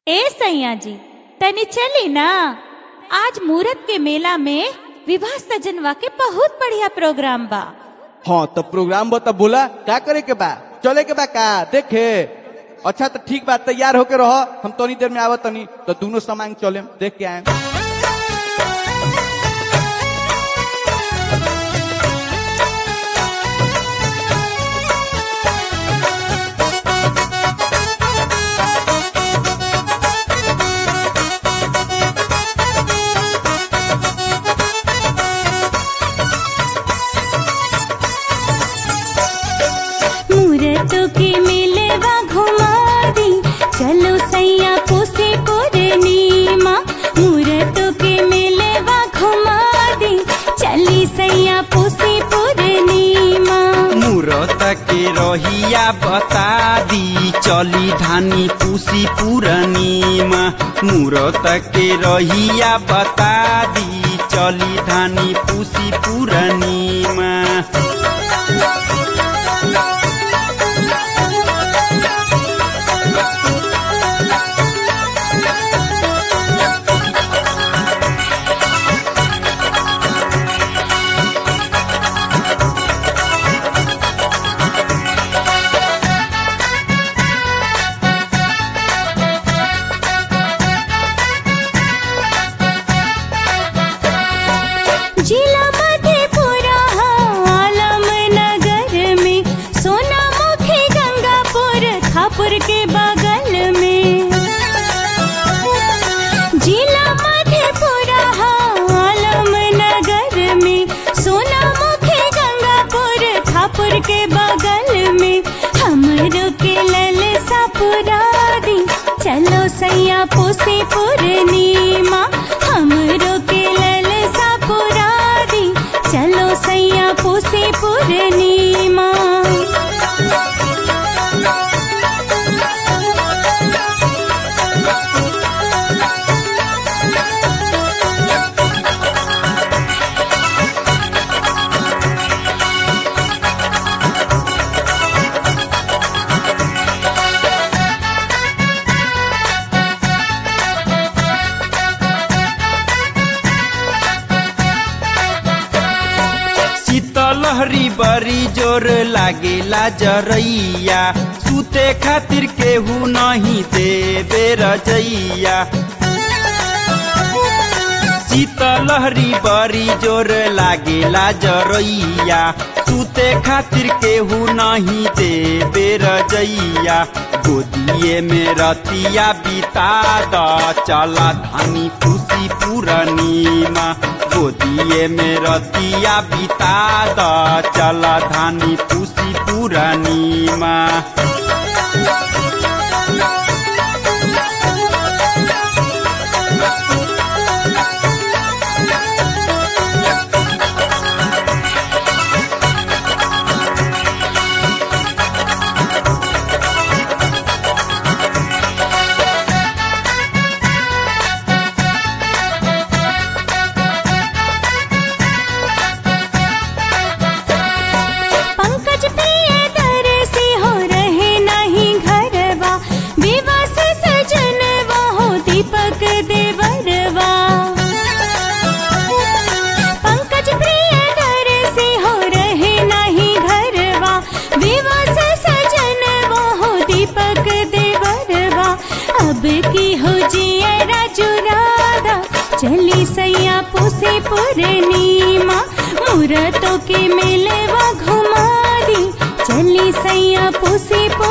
ए सैया जी तनी चली ना आज मूरत के मेला में विवाह सजनवा के बहुत बढ़िया प्रोग्राम बा हाँ तो प्रोग्राम बता बोला का करे के बा चले के बा का देखे अच्छा तो ठीक बा तैयार होके रहो हम तनी देर में आवत तनी तो दोनों सामान चले देख के आए मूरतों के मेले बा घुमा दी चलो सैया पोसे पूर्णिमा मूरतों के मेले बा घुमा दी चली सैया पोसे पूर्णिमा मूरत के रहिया बता दी चली धानी पूसी पूरनीमा मूरत के रहिया बता दी चली धानी पूसी पूरनीमा जिला मधेपुरा आलम नगर में सोना मुखी गंगापुर खापुर के बगल में जिला मधेपुरा आलम नगर में सोना मुखी गंगापुर खापुर के बगल में हमरो के ललसा पुरा दी चलो सैया पोसे पूर्णिमा हमरो के ललसा पुरा दी चलो सैया पोसे पूर्णिमा शीतलहरी बड़ी जोर लागेला जरैया सुते खातिर केहू नहीं देवे रजैया शीतलहरी बड़ी जोर लागेला जरैया सुते खातिर केहू नहीं देवे रजैया गोदिए में रतिया बिता द चला धानी खुशी पूरनीमा गोदिए में रतिया बिता द चला धानी खुशी पूरनीमा पंकज प्रिय दर से हो रहे नहीं घरवा विवाह से सजनवा हो दीपक देवरवा पंकज प्रिय दर से हो रहे नहीं घरवा विवाह से सजनवा हो दीपक देवरवा अब की हो जिया राजू राधा चली सैया पोसे पूर्णिमा मूरतों के मेले वा घुमा दी चली सैया पोसे